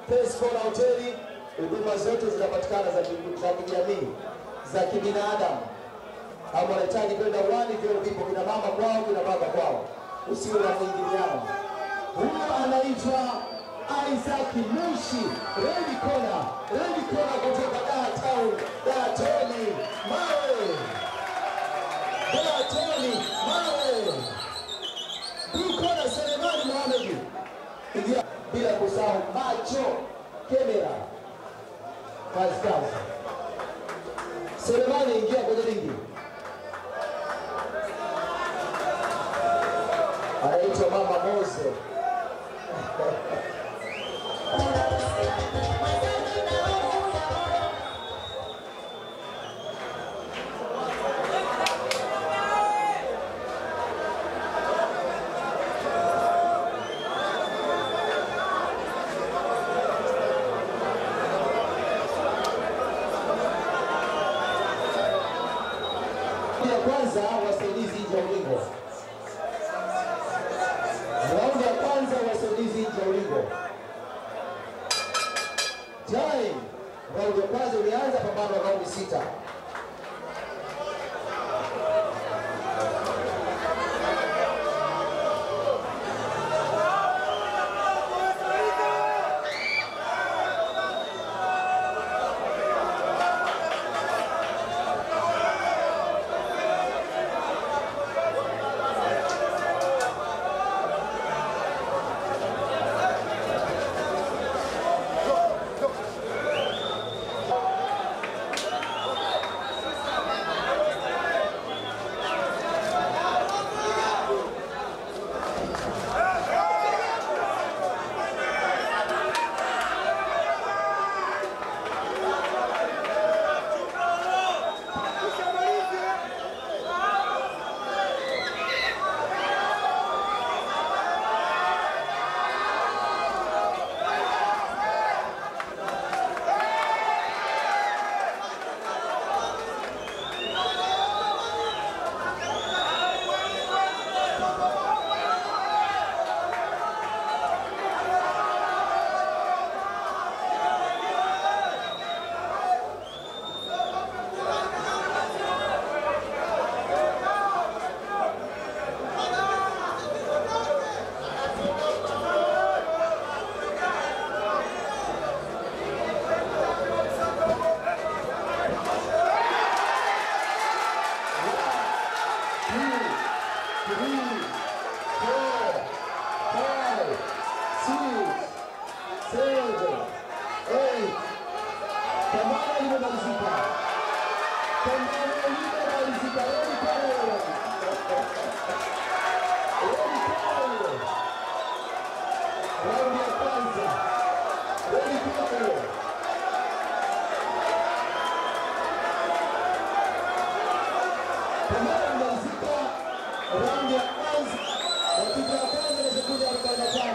Pesco na hoteli, huduma zote zinapatikana za ki- za kijamii za kibinadamu. Kama unahitaji kwenda uwani, vyoo vipo, kina mama kwao, kina baba kwao, usiwe na mwingiliano. Huyo anaitwa Isaac Mushi, Redi Kona, Redi Kona kutoka Dar Town, Dar Toni, mawe Dar Toni, mawe Bikona Selemani Mohamed, ingia bila kusahau macho kamera, kazi kazi. Selemani, ingia kwenye ringi. anaitwa Mama Mose. ya kwanza wasaidizi nje ya ulingo. Raundi ya kwanza wasaidizi nje ya ulingo. Time. Raundi ya kwanza imeanza, pambano la raundi sita. Pambano limemalizika. Pambano limemalizika. Redi pale. Redi pale. Raundi ya kwanza. Redi pale. Pambano limemalizika. Raundi ya kwanza. Dakika ya kwanza na sekunde 45.